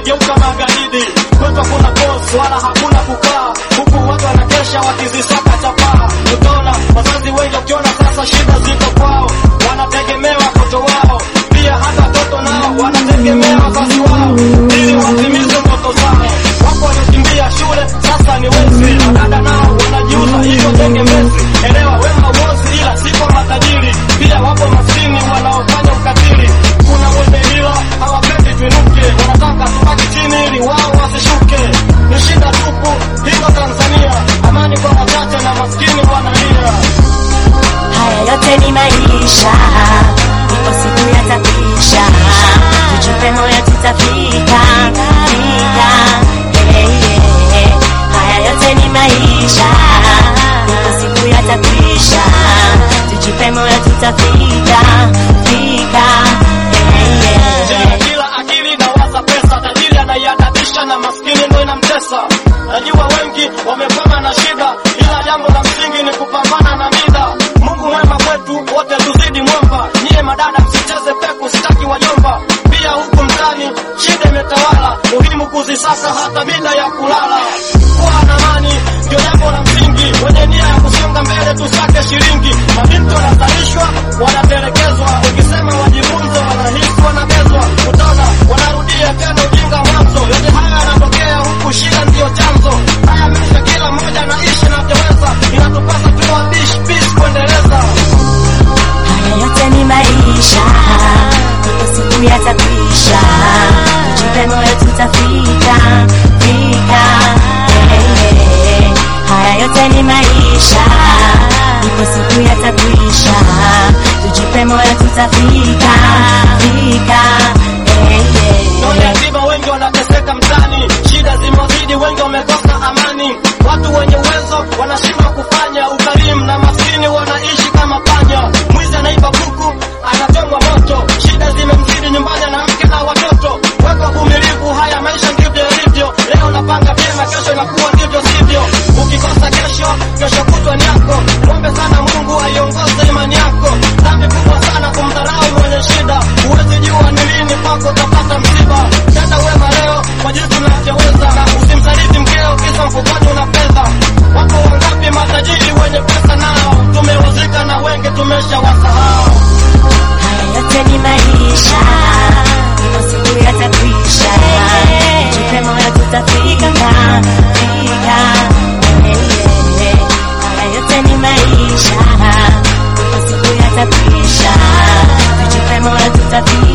wamegeuka magaidi. Kwetu hakuna boss wala hakuna kukaa, huku watu wanakesha wakizisaka chapaa. Utaona wazazi wengi wakiona sasa shida ziko kwao, wanategemea watoto wao, pia hata watoto nao wanategemea wazazi wao ili watimize ndoto zao. Wapo waliokimbia shule sasa ni wezi, madada nao wanajiuza hivyo tegemezi. Elewa wema uozi, ila si kwa matajiri. Pia wapo maskini wanaofanya ukatili. Kuna wenye hila hawapendi tuinuke, wanataka tubaki chini ili wao wasishuke. Ni shida tupu hilo Tanzania, amani kwa wachache na maskini wanalia. Haya yote ni maisha, ipo siku yatakwisha, tujipe moyo tutafika, fika, hey, yeah. Haya yote ni maisha, ipo siku yatakwisha, tujipe moyo tutafika, fika, hey, Tena yeah. kila akili inawaza pesa, tajiri anaiadabisha na maskini ndo inamtesa. Najua wengi wamekwama na shida, ila jambo la msingi ni kupambana na mida. Mungu mwema kwetu wote, tuzidi mwomba. Nyie madada msicheze peku, sitaki wajomba. Pia huku mtani shida imetawala, muhimu kuzisaka hata mida ya kulala. Kuwa na amani ndio jambo la msingi, wenye nia ya kusonga mbele tusake shilingi. Mabinti wanazalishwa wanatelekezwa, ukisema wajifunze wanahisi wanabezwa. Utaona wanarudia tena ujinga mwanzo. Yote haya yanatokea huku, shida ndiyo chanzo. Haya maisha kila mmoja anaishi navyoweza, inatupasa tuwa bish peace kuendeleza. Haya yote ni maisha, ipo siku yatakwisha, tujipe moyo tutafika, fika, hey, yeah. Haya yote ni maisha, ipo siku yatakwisha, tujipe moyo tutafika, fika, hey, Ndio yeah. yatima wengi wanateseka mtaani, shida zimewazidi, wengi wamekosa amani. Watu wenye uwezo wanashindwa kufanya ukarimu, na maskini wanaishi kama panya. Mwizi anaiba kuku, anachomwa moto, shida zimemzidi nyumbani na mke na watoto. Weka uvumilivu, haya maisha ndivyo yalivyo. Leo napanga vyema, kesho inakuwa ndivyo sivyo. Ukikosa kesho, kesho kutwa ni yako. Mwombe sana Mungu aiongoze imani yako. Dhambi kubwa sana kumdharau mwenye shida, huwezi jua ni lini kwako utapata msiba. Tenda wema leo kwa jinsi unavyoweza, na usimsaliti mkeo kisa mfukoni una fedha. Wako wangapi matajiri wenye pesa nao tumewazika na wengi tumeshawasahau. Haya yote ni maisha, ipo siku yatakwisha, tujipe moyo tutafika, fika, hey, yeah. Haya yote ni maisha, ipo siku yatakwisha, tujipe moyo tutafika